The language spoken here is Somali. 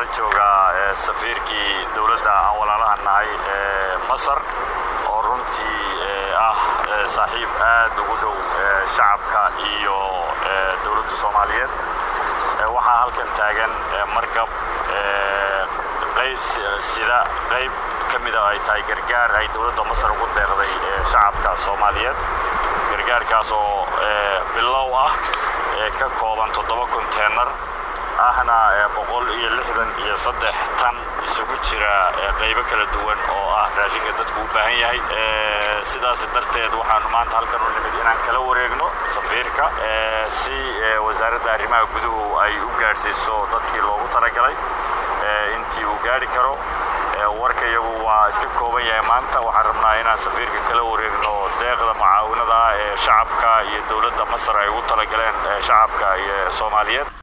nala joogaa safiirkii dowladda aan walaalaha nahay ee masar oo runtii ah saaxiib aad ugu dhow shacabka iyo dowladda soomaaliyeed waxaa halkan taagan markab sida qayb ka mida ay tahay gargaar ay dowladda masar ugu deeqday shacabka soomaaliyeed gargaarkaas oo bilow ah ee ka kooban toddoba konteenar ahna boqol iyo lixdan iyo saddex tan isugu jira qaybo kala duwan oo ah raashinka dadku u baahan yahay sidaas darteed waxaanu maanta halkan u nimid inaan kala wareegno safiirka si wasaaradda arrimaha guduhu ay u gaadhsiiso dadkii loogu talagalay intii uu gaadhi karo warka iyagu waa iska kooban yahay maanta waxaan rabnaa inaan safiirka kala wareegno deeqda mucaawinada ee shacabka iyo dowladda masar ay ugu talagaleen shacabka iyo soomaaliyeed